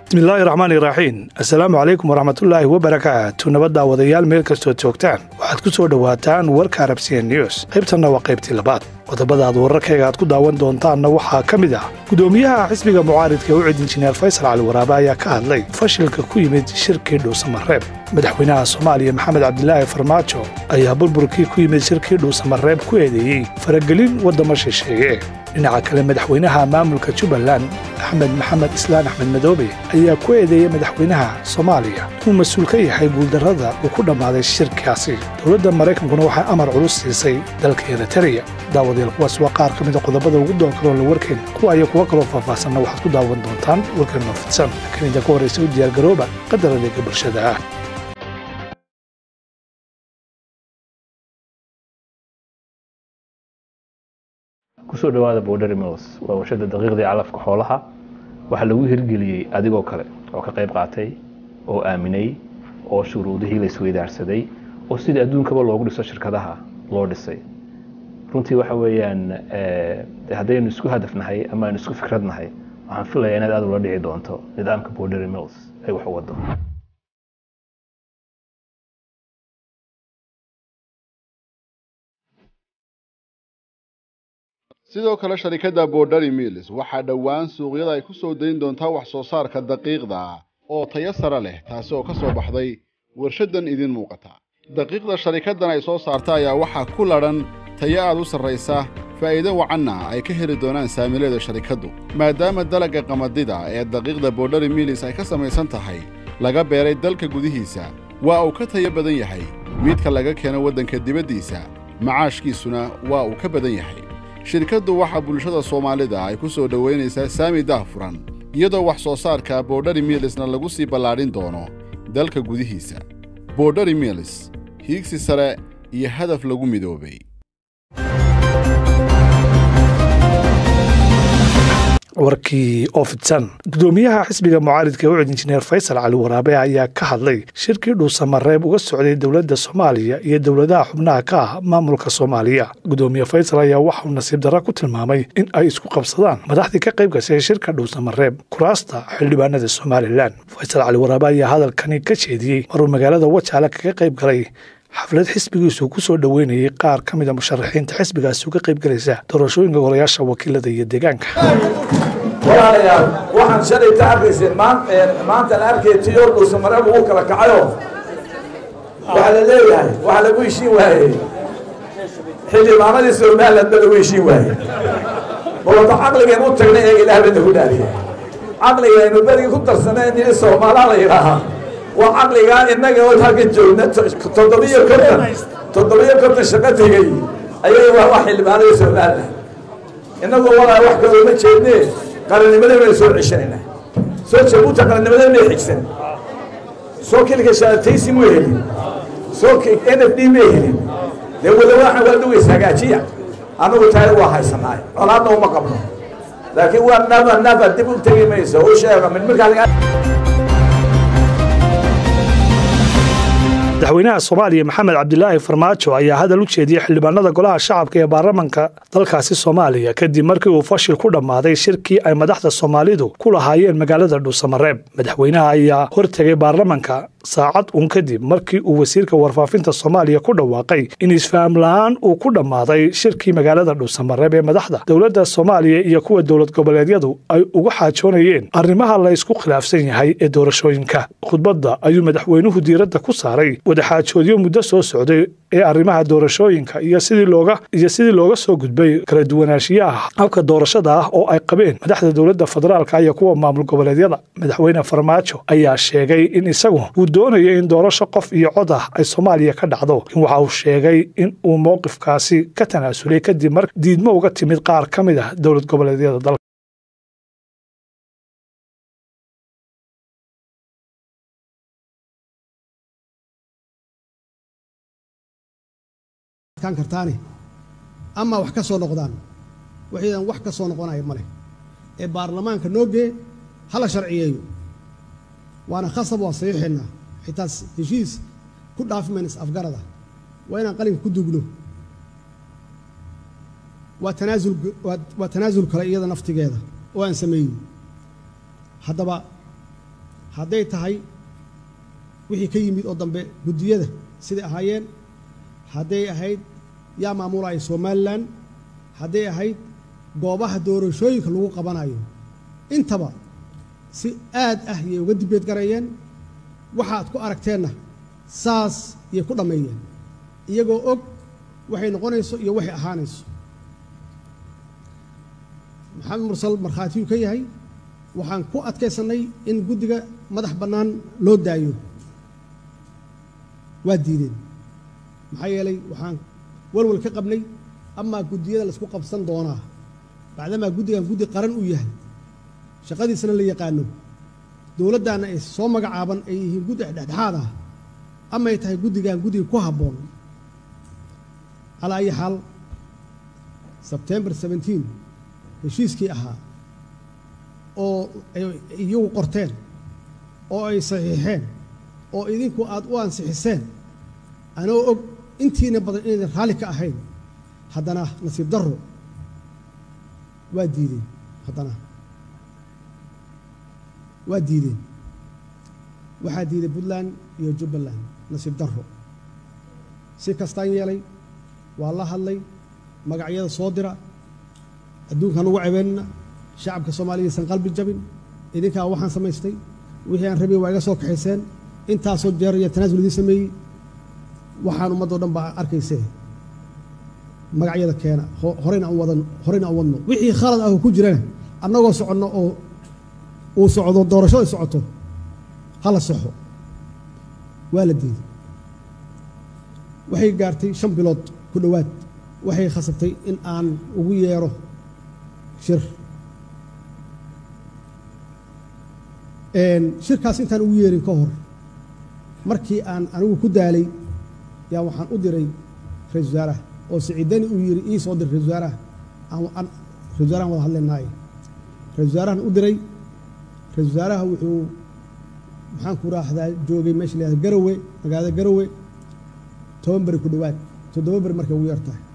bismillaahi raxmaan iraxiim assalaamu calaykum waraxmatullaahi wabarakaatu nabadda wadayaal meel kastood joogtaan waxaad ku soo dhowaataan warka arabsiya news qaybtanna waa qaybtii labaad qodobada aad wararkayga aad ku daawan doontaanna waxaa ka mid ah gudoomiyaha xisbiga mucaaridka u cid injineer faysal cali waraabe ayaa ka hadlay fashilka ku yimid shirkii dhuusamareeb madaxweynaha soomaaliya maxamed cabdilaahi farmaajo ayaa burburkii ku yimid shirkii dhuusamareeb ku eedeeyey faragelin waddamo shisheeye dhinaca kale madaxweynaha maamulka jubbaland axmed maxamed islaan axmed madoobe ayaa ku eedeeyey madaxweynaha soomaaliya inuu mas-uul ka yahay guuldarrada uu ku dhammaaday shirkaasi dowladda maraykankuna waxay amar culus siisay dalka eritariya daawadayaal kuwaas waa qaar ka mida qodobada ugu doon karoo la warkeen kuwa iyo kuwo kaloo faahfaahsanna waxaad ku daawan doontaan warkeenoo fidsan laakiin inta ka horraysa u diyaargarooba qadar adeega bulshada ah kusoo dhawaada border mills waa warshada daqiiqdii calafka xoolaha waxaa lagu hirgeliyey adigoo kale oo ka qayb qaatay oo aaminay oo shuruudihii la isweydaarsaday oo sidii adduunkaba loogu dhiso shirkadaha loo dhisay runtii waxa weeyaan haddaynu isku hadafnahay ama aynu isku fikradnahay waxaan filayaa inaad aada ula dhici doonto nidaamka border mills ay wax u wado sidoo kale sharikadda borderi mills waxaa dhowaan suuqyada ay ku soo dayn doontaa wax soo saarka daqiiqda oo tayo sare leh taasi oo ka soo baxday warshaddan idin muuqata daqiiqda sharikaddan ay soo saarta ayaa waxaa ku ladhan tayo aad u sarraysa faa'iido wacanna ay ka heli doonaan saamileeda sharikaddu maadaama dalagga qamadida ee daqiiqda borderi mills ay ka samaysan tahay laga beeray dalka gudihiisa waa uu ka tayo badan yahay midka laga keeno waddanka dibaddiisa macaashkiisuna waa uu ka badan yahay shirkaddu waxaa bulshada soomaalida ay ku soo dhowaynaysaa saami daahfuran iyadoo wax soo saarka borderi milsna lagu sii ballaadhin doono dalka gudihiisa borderi mills hiigsi sare iyo hadaf lagu midoobay warkii oo fidsan gudoomiyaha xisbiga mucaaridka u cid injineer faysal cali waraabe ayaa ka hadlay shirkii dhuusamareeb uga socday dowladda soomaaliya iyo dowladaha xubnaha ka ah maamulka soomaaliya gudoomiye faysal ayaa waxauu nasiib darra ku tilmaamay in ay isku qabsadaan madaxdii ka qayb gashay shirka dhuusamareeb kuraasta xildhibaanada somalilan faysal cali waraabe ayaa hadalkani ka jeediyey maruu magaalada wajaale kaga qayb galay xaflad xisbigiisu ku soo dhoweynayay qaar ka mida musharaxiinta xisbigaasi uga qayb galaysa doorashooyinka golayaasha wakiilada iyo deegaanka walaalayaal waxaan shalay ka arkayseen maantaan arkay tiyo dhuusamareeb ugu kala kacayo waxaa la leeyahay waxaa lagu heshiin waayey xildhibaanadii somaliland ba lagu heshiin waayey balwata caqligeen u tagnay ee ilaah ba nagu dhaariyay caqligaynu berigii ku darsaneen in soomaalaa la yidhaahaa waa caqligaa innaga oo halka joogna toddobiyo konton toddobiyo konton shaqo tegey ayay waa wax xildhibaanadii somaliland innagu walaa wax kaloo ma jeedne qarannimadeen baynu soo ceshanaynaa soo jabuuta qarannimadeen may xigsan soo kilka shaalataysi ma helin soo n f d ma helin dee wadawaaxan waa dhugays hagaajiya annagu taari waa haysanaay colaadna uma qabno laakiin waa naba naba dib u tegi mayso u sheega mid markaa madaxweynaha soomaaliya maxamed cabdilaahi farmaajo ayaa hadal u jeediyey xildhibaanada golaha shacabka ee baarlamanka dalkaasi soomaaliya kadib markii uu fashil ku dhammaaday shirkii ay madaxda soomaalidu ku lahaayeen magaalada dhuusamareeb madaxweynaha ayaa hortegay baarlamanka saacad uun kadib markii uu wasiirka warfaafinta soomaaliya ku dhawaaqay in isfaham la-aan uu ku dhammaaday shirkii magaalada dhuusamareeb ee madaxda dowladda soomaaliya iyo kuwa dowlad goboleedyadu ay uga xaajoonayeen arrimaha la ysku khilaafsan yahay ee doorashooyinka khudbadda ayuu madaxweynuhu diiradda ku saaray wadaxaajoodyo muddo soo socday ee arrimaha doorashooyinka iyo sidii looga iyo sidii looga soo gudbay kala duwanaanshiyaha habka doorashada ah oo ay qabeen madaxda dowladda federaalka iyo kuwa maamul goboleedyada madaxweyne farmaajo ayaa sheegay in isagu uu doonayo in doorasho qof iyo cod ah ay soomaaliya ka dhacdo in waxa uu sheegay in uu mowqifkaasi ka tanaasulay kadib mar diidmo uga timid qaar ka mid ah dowlad goboleedyada dalka kartaani ama wax ka soo noqdaan waxaydan wax ka soo noqonaya ma leh ee baarlamaanka noo gee hala sharciyeeyo waana khasab waa saxiixaynaa xitaa heshiis ku dhaafi mayna is afgarada waa inaan qalinka ku dugno waa tanaasul waa tanaasul kale iyada naftigeeda oo aan sameeyin haddaba hadday tahay wixii ka yimid oo dambe guddiyada siday ahaayeen hadday ahayd yaa maamulaya somalilan hadday ahayd goobaha doorashooyinka lagu qabanayo intaba si aad ah yay uga dibeed garayeen waxaad ku aragteenna saas yay ku dhammeeyeen iyagoo og waxay noqonayso iyo waxay ahaanayso maxamed mursal markhaatiyuu ka yahay waxaan ku adkaysannay in guddiga madax bannaan loo daayo waa diideen maxaa yeelay waxaan walwal ka qabnay amaa guddiyada laisku qabsan doonaa bacdamaa guddigan guddi qaran uu yahay shaqadiisana la yaqaano dowladdaana ay soo magacaaban ay yihiin guddi dhexdhexaad ah amay tahay guddigan guddiga ku habboon calaa ayi xaal sebtembar seventeen heshiiskii ahaa oo ay iyagu qorteen oo ay saxiixeen oo idinku aad u ansixiseen anoo og intiina badan inaydan raalli ka ahayn haddana nasiib darro waa diideen haddana waa diideen waxaa diiday puntland iyo jubbaland nasiib darro si kastaan yeelay waa la hadlay magacyada soo dira adduunkaan ugu cebeynna shacabka soomaaliyaysan qalbi jabin idinkaa waxaan samaystay wixii aan rabay waa iga soo kaxayseen intaasoo jeer iyo tanaasul idiin sameeyey waxaan ummaddoo dhan baa arkaysee magacyada keena horeyna aan wadan horeyna aan wadno wixii khalad ah oo ku jirana annagoo soconno oo uu socdo doorasho ay socoto hala soxo waa la diiday waxay gaartay shan bilood ku dhowaad waxay khasabtay in aan ugu yeero shir shirkaas intaan ugu yeerin ka hor markii aan anigu ku daalay yaa waxaan u diray ra-isul wasaaraha oo siciidani uu yidhi ii soo dir ra-isul wasaaraha aan ra-isul wasaarahan wada hadlaynaaye ra-isul wasaarahan u diray ra-isul wasaaraha wuxuu maxaan ku raahdaa joogay meesha la yahada garowe magaalada garowe toban beri ku dhowaad toddoba beri markay ugu yar tahay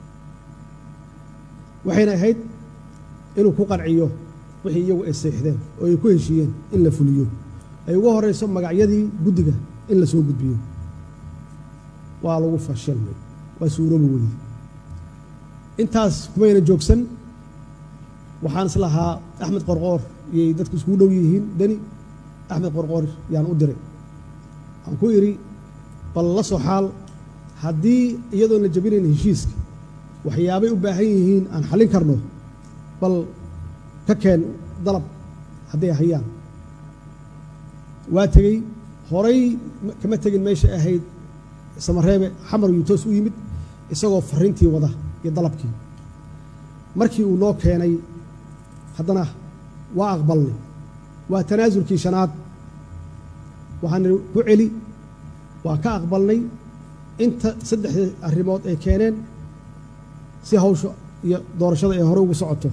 waxayna ahayd inuu ku qanciyo wixii iyagu ay seexdeen oo ay ku heshiiyeen in la fuliyo ay ugu horeyso magacyadii guddiga in la soo gudbiyo waa lagu fashilmay waa suuroobi weyde intaas kumayna joogsan waxaan is lahaa axmed qorqoor iyay dadku iskugu dhow yihiin deni axmed qorqoor yaan u diray aan ku idhi bal la soo xaal haddii iyadoon la jabinayn heshiiska waxyaabay u baahan yihiin aan xallin karno bal ka keen dalab hadday hayaan waa tegey horay kama tegin meesha ahayd samareebe xamar yuu toos u yimid isagoo fariintii wada iyo dalabkii markii uu noo keenay haddana waa aqbalnay waa tanaasulkii shanaad waxaan ku celi waa ka aqbalnay inta saddexdii arrimood ay keeneen si hawsha iyo doorashada ay hore ugu socoto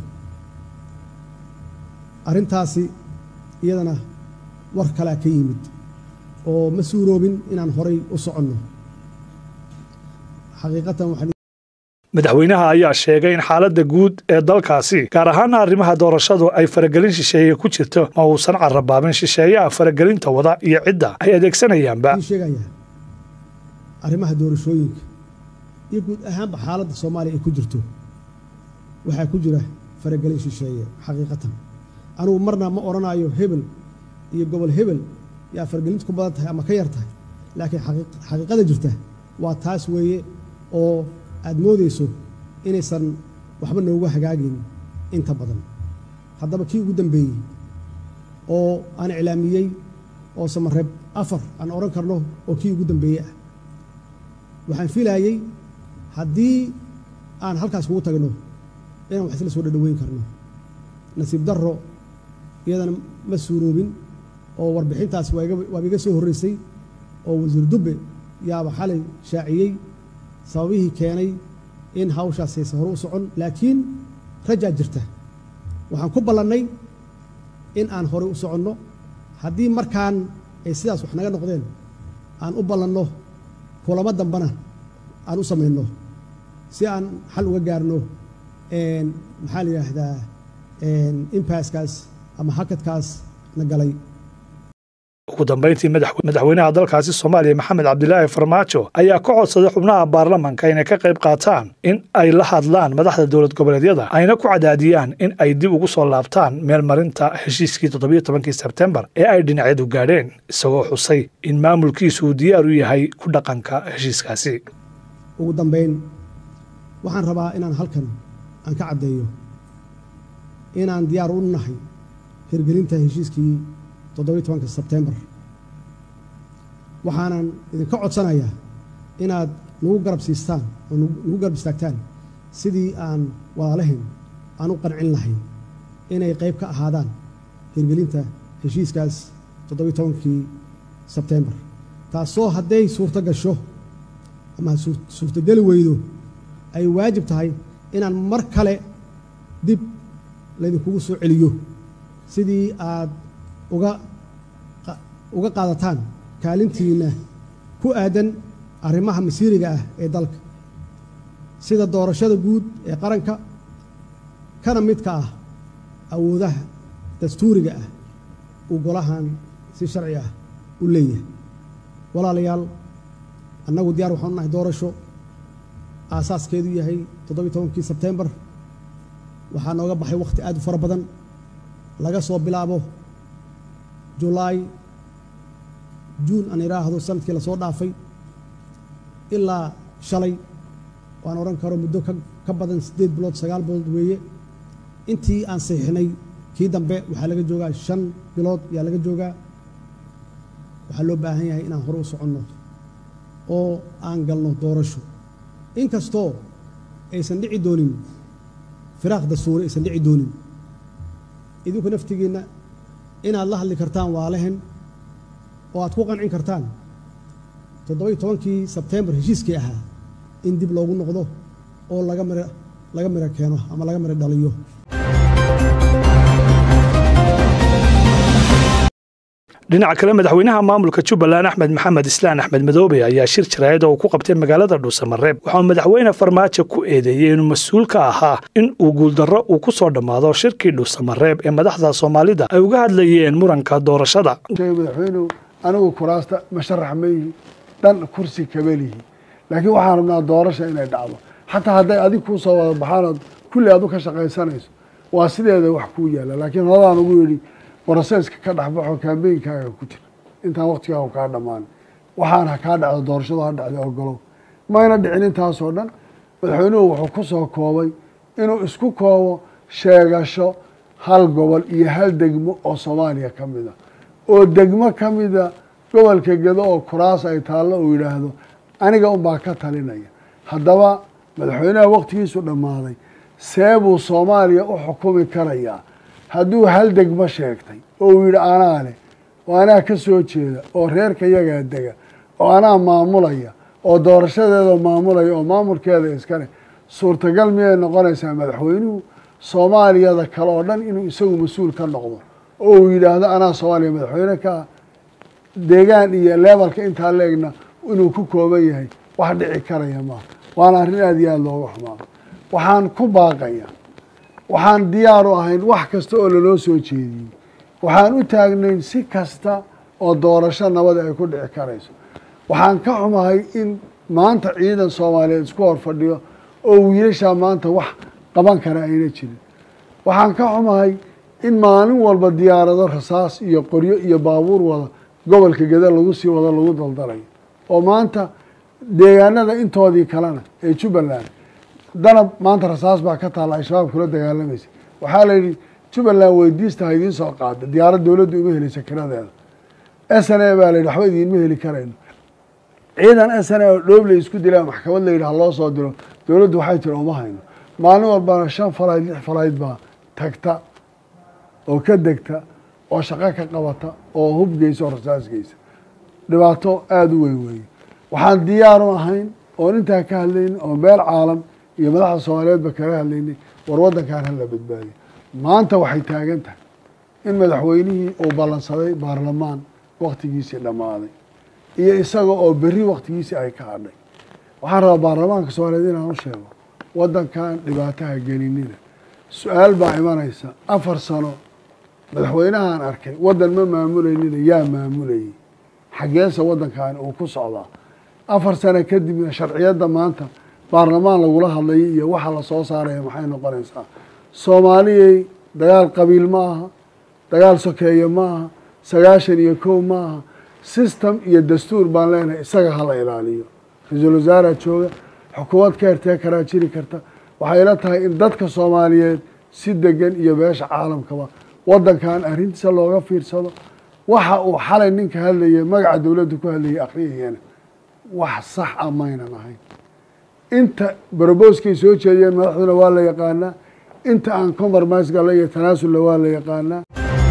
arrintaasi iyadana war kalea ka yimid oo ma suuroobin inaan horay u soconno xaqiiqatan waxaan madaxweynaha ayaa sheegay in xaaladda guud ee dalkaasi gaar ahaana arrimaha doorashadu ay faragelin shisheeye ku jirto ma uusan carabaabin shisheeyaha faragelinta wada iyo cidda ay adeegsanayaanba ii sheegayaa arrimaha doorashooyinka iyo guud ahaanba xaaladda soomaaliya ay ku jirto waxaa ku jira faragelin shisheeye xaqiiqatan anugu marna ma odhanayo hebel iyo gobol hebel yaa faragelintu ku badan tahay ama ka yar tahay laakiin xaqiiqada jirta waa taas weeye oo aad moodayso inaysan waxba noogu hagaagin inta badan haddaba kii ugu dambeeyey oo aan iclaamiyey oo samareeb afar aan odhan karno oo kii ugu dambeeyey ah waxaan filaayey haddii aan halkaas kugu tagno inaan wax isla soo dhadhaweyn karno nasiib darro iyadana ma suuroobin oo warbixintaas waaba iga soo horreysay oo wasiir dubbe yaaba xalay shaaciyey sababihii keenay in hawshaas hayse hore u socon laakiin rajaa jirta waxaan ku ballannay in aan horey u soconno haddii markaan ay sidaas wax naga noqdeen aan u ballanno kulamo dambana aan u samayno si aan xal uga gaarno maxaa la yidhaahdaa impaskaas ama hakadkaas na galay ugu dambeyntii madaxweynaha dalkaasi soomaaliya maxamed cabdilaahi farmaajo ayaa ka codsaday xubnaha baarlamanka inay ka qayb qaataan in ay la hadlaan madaxda dowlad goboleedyada ayna ku cadaadiyaan in ay dib ugu soo laabtaan meelmarinta heshiiskii toddobiyo tobankii sebtembar ee ay dhinacyadu gaadheen isagoo xusay in maamulkiisu uu diyaar u yahay ku dhaqanka heshiiskaasi ugu dambayn waxaan rabaa inaan halkan aan ka caddeeyo inaan diyaar u nahay hirgelinta heshiiskii toddobiyo tobanka sebtembar waxaanan idinka codsanayaa inaad nagu garab siistaan oo nagu garab istaagtaan sidii aan walaalahayn aan u qancin lahayn inay qayb ka ahaadaan hirgelinta heshiiskaas toddobiyo tobankii sebtembar taasoo hadday suurto gasho ama suurtogeli weydo ay waajib tahay inaan mar kale dib laydinkugu soo celiyo sidii aad uga uga qaadataan kaalintiinna ku aadan arrimaha masiiriga ah ee dalka sida doorashada guud ee qaranka kana midka ah awoodaha dastuuriga ah uu golahan si sharci ah u leeyahay walaalayaal annagu diyaar waxaanu nahay doorasho aasaaskeedu yahay toddobiyo tobankii sebtembar waxaa nooga baxay wakhti aad u fara badan laga soo bilaabo julaay juun aan idhaahdo sanadkii lasoo dhaafay ilaa shalay waan odhan karo muddo ka badan siddeed bilood sagaal bilood weeye intii aan saxiixnay kii dambe waxaa laga joogaa shan bilood ayaa laga joogaa waxaa loo baahan yahay inaan hore u soconno oo aan galno doorasho inkastoo aysan dhici doonin firaaq dastuuri aysan dhici doonin idinku naftigiinna inaad la hadli kartaan waalahen oo aad ku qancin kartaan toddoba-iyo tobankii sebtembar heshiiskii ahaa in dib loogu noqdo oo laga mir laga miro keeno ama laga miro dhaliyo dhinaca kale madaxweynaha maamulka jubbaland axmed maxamed islaan axmed madoobe ayaa shir jaraayad oo uu ku qabtay magaalada dhuusamareeb waxauu madaxweyne farmaajo ku eedeeyey inuu mas-uul ka ahaa in uu guuldarro uu ku soo dhammaado shirkii dhuusamareeb ee madaxda soomaalida ay uga hadlayeen muranka doorashada madaxweynuhu anigu kuraasta masharax mayhi dhan kursi kabelihi laakiin waxaan rabnaa doorasha inay dhacdo xataa hadday adig kuu soo wada baxaanood kulli aad u ka shaqaysanayso waa sideeda wax kuu yaalla laakiin horadaan ugu yidhi broseska ka dhexbaxo kaambeynkaaga ku jira intaan waktigaagu kaa dhammaan waxaan ha kaa dhacdo doorashadu ha dhacda ogolow mayna dhicin intaasoo dhan madaxweynuhu wuxuu ku soo koobay inuu isku koobo sheegasho hal gobol iyo hal degmo oo soomaaliya ka mid a oo degmo ka mida gobolka gedo oo kuraas ay taallo uu yidhaahdo aniga unbaa ka talinaya haddaba madaxweynaha waktigiisu dhammaaday see buu soomaaliya u xukumi karayaa hadduu hal degmo sheegtay oo uu yidhi anaa leh oo anaa ka soo jeeda oo reerka yagaa dega oo anaa maamulaya oo doorashadeeda maamulaya oo maamulkeeda iskale suurtagal miyay noqonaysaa madaxweynuhu soomaaliyada kale oo dhan inuu isagu mas-uul ka noqdo oo uu yidhaahdo anaa soomaaliya madaxweyne ka ah deegaan iyo lebalka intaa leegna inuu ku kooban yahay wax dhici karaya maaha waana arrin aada iyo aada looga xumaado waxaan ku baaqaya waxaan diyaar u ahayn wax kasta oo lanoo soo jeediyey waxaan u taagnayn si kasta oo doorasho nabada ay ku dhici karayso waxaan ka xumahay in maanta ciidan soomaaliyeed isku hor fadhiyo oo wiilashaa maanta wax qaban kara ayna jirin waxaan ka xumahay in maalin walba diyaarado rasaas iyo qoryo iyo baabuur wada gobolka geda lagu sii wado lagu daldalayo oo maanta deegaanada intoodii kalena ee jubbaland danab maanta rasaas baa ka taalla ay shabaab kula dagaalamaysa waxaa la yidhi jubbaland weydiista ha idiin soo qaada diyaarad dowladda uma helaysa kiradeeda s n a baa la yidhi waxba idiinma heli karayno ciidan s n a oo dhoobley isku dilaa maxkamad la yidhi ha loo soo diro dowladdu waxay tiri uma hayno maalin walbana shan falayd lix falayd baa tagta oo ka degta oo shaqo ka qabata oo hub geysa oo rasaas geysa dhibaato aada u weyn weeye waxaan diyaar u ahayn oon intaa ka hadlaynin oo meel caalam iyo madaxda soomaaliyeedba kaga hadlaynay war waddankan hala badbaadiyo maanta waxay taagan tahay in madaxweynihii uu ballansaday baarlamaan waktigiisii dhammaaday iyo isaga oo berri waktigiisii ay ka hadhay waxaan rabaa baarlamaanka soomaaliyeed inaan u sheego waddankan dhibaataha gelinina su-aal baa imanaysa afar sano madaxweynahaan arkay waddan ma maamuleynina yaa maamulayay xaggeese waddankaani uu ku socdaa afar sano kadibna sharciyadda maanta baarlamaan lagula hadlayay iyo waxa la soo saaraya maxay noqonaysaa soomaaliyay dagaal qabiil ma aha dagaal sokeeye ma aha sagaashan iyo kow ma aha system iyo dastuur baan leenahay isaga hala ilaaliyo ra-iisul wasaaraa jooga xukuumad ka hertee karaa jiri karta waxay ila tahay in dadka soomaaliyeed si degan iyo beesha caalamkaba waddankan arrintiisa looga fiirsado waxa uu xalay ninka hadlaya magaca dowladda ku hadlayay akhriyayana wax sax a maynan ahayn inta broboskay soo jeediyeen madaxduna waa la yaqaanaa inta aan compromise galla iyo tanaasulla waa la yaqaanaa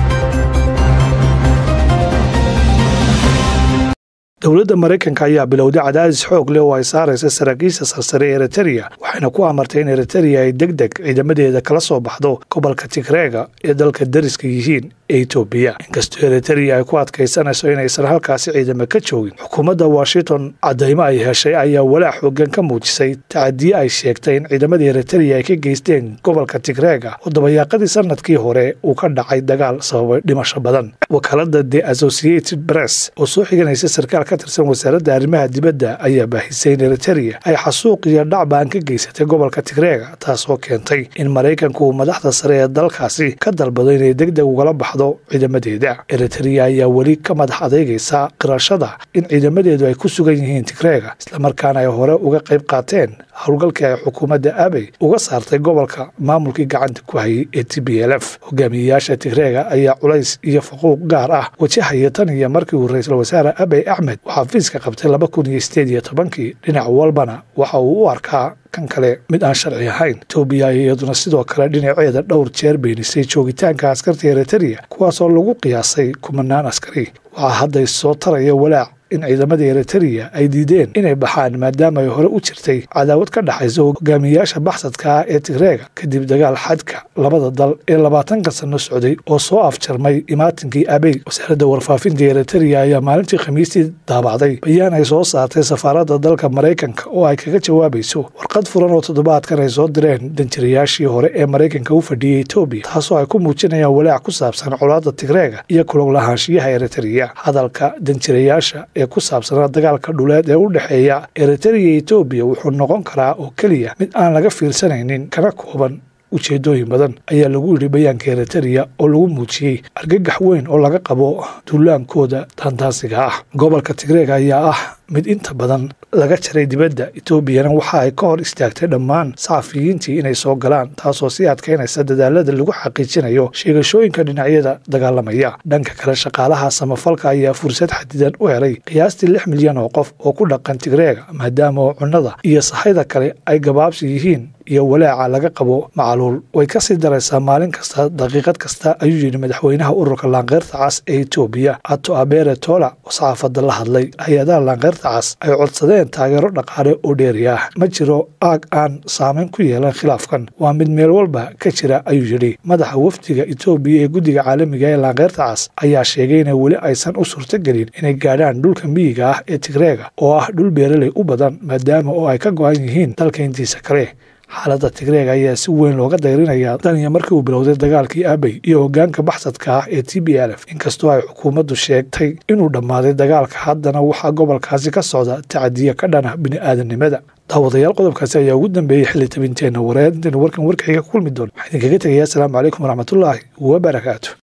dowladda maraykanka ayaa bilowday cadaadis xoog leh oo ay saaraysa saraakiisha sarsare ee eritereya waxayna ku amartay in eritereya ay deg deg ciidamadeeda kala soo baxdo gobolka tigreega ee dalka dariska yihiin ee etoobiya inkastoo eritereya ay ku adkaysanayso inaysan halkaasi ciidamo ka joogin xukuumadda washington caddaymo ay heshay ayaa walaac xoogan ka muujisay tacadiye ay sheegtay in ciidamada eritereya ay ka geysteen gobolka tigreega oo dabayaaqadii sanadkii hore uu ka dhacay dagaal sababay dhimasho badan wakaalada the associated press oo soo xiganaysa sarkaal ka tirsan wasaaradda arrimaha dibadda ayaa baahisay in eritereya ay xasuuq iyo dhacbaan ka geysatay gobolka tigreega taasoo keentay in maraykanku uu madaxda sare ee dalkaasi ka dalbado inay deg deg ugala baxdo ciidamadeeda eritereya ayaa weli ka madax adeegaysa qirashada in ciidamadeedu ay ku sugan yihiin tigreega islamarkaana ay hore uga qayb qaateen howlgalkii ay xukuumadda abey uga saartay gobolka maamulkii gacanta ku hayay ee t b l f hogaamiyeyaasha tigreega ayaa culays iyo faquuq gaar ah wajahaya tan iyo markii uu ra-iisul wasaare abey axmed uu xafiiska qabtay laba kun iyo sideed iyo tobankii dhinac walbana waxa uu u arkaa kan kale mid aan sharci ahayn etoobiya iyaduna sidoo kale dhinaceeda dhowr jeer beenisay joogitaanka askarta eritereya kuwaasoo lagu qiyaasay kumanaan askari waxaa hadda soo taraya walaac in ciidamada eritereya ay diideen inay baxaan maadaama ay hore u jirtay cadaawad ka dhexaysa hogaamiyayaasha baxsadka ah ee tigreega kadib dagaal xadka labada dal ee labaatanka sano socday oo soo afjarmay imaatinkii abey wasaaradda warfaafinta eritereya ayaa maalintii khamiistii daabacday bayaan ay soo saartay safaaradda dalka maraykanka oo ay kaga jawaabayso warqad furan oo toddobaadkan ay soo direen danjirayaashii hore ee maraykanka u fadhiyey etoobiya taasoo ay ku muujinayaan walaac ku saabsan colaadda tigreega iyo kulog lahaanshiyaha eritereya hadalka danjirayaasha ee ku saabsanaa dagaalka dhuleed ee u dhexeeya eritereya iyo etoobiya wuxuu noqon karaa oo keliya mid aan laga fiirsanaynin kana kooban ujeedooyin badan ayaa lagu yidhi bayaanka eritereya oo lagu muujiyey argagax weyn oo laga qabo duulaankooda taantaasiga ah gobolka tigreega ayaa ah mid inta badan laga jaray dibadda etoobiyana waxa ay ka hor istaagtay dhammaan saxafiyiintii inay soo galaan taasoo sii adkaynaysa dadaalada lagu xaqiijinayo sheegashooyinka dhinacyada dagaalamaya dhanka kale shaqaalaha samafalka ayaa fursad xadidan u helay qiyaastii lix milyan oo qof oo ku dhaqan tigreega maadaama oo cunnada iyo sahayda kale ay gabaabsi yihiin iyo walaaca laga qabo macaluul way ka sii daraysaa maalin kasta daqiiqad kasta ayuu yidhi madaxweynaha ururka laanqeyrta cas ee etoobiya ato abere tola oo saxaafadda la hadlay hay-adaha laanqeyrta cas ay codsadeen taageero dhaqaale oo dheeri ah ma jiro aag aan saameyn ku yeelan khilaafkan waa mid meel walba ka jira ayuu yidhi madaxa wafdiga etoobiya ee guddiga caalamiga ee laanqeyrta cas ayaa sheegay inay weli aysan u suurtogelin inay gaadhaan dhulka miyiga ah ee tigreega oo ah dhul beeraley u badan maadaama oo ay ka go-an yihiin dalka intiisa kale xaaladda tigreega ayaa si weyn looga dayrinayaa tan iyo markii uu bilowday dagaalkii abey iyo hoggaanka baxsadka ah ee t b l f inkastoo ay xukuumaddu sheegtay inuu dhammaaday dagaalka haddana waxaa gobolkaasi ka socda tacadiya ka dhana bini'aadanimada daawadayaal qodobkaasi ayaa ugu dambeeyey xilli tabinteenna wareed intaynu warkan warkayga ku kulmi doon waxaa idinkaga tegayaa asalaamu calaykum waraxmatullaahi wabarakaatu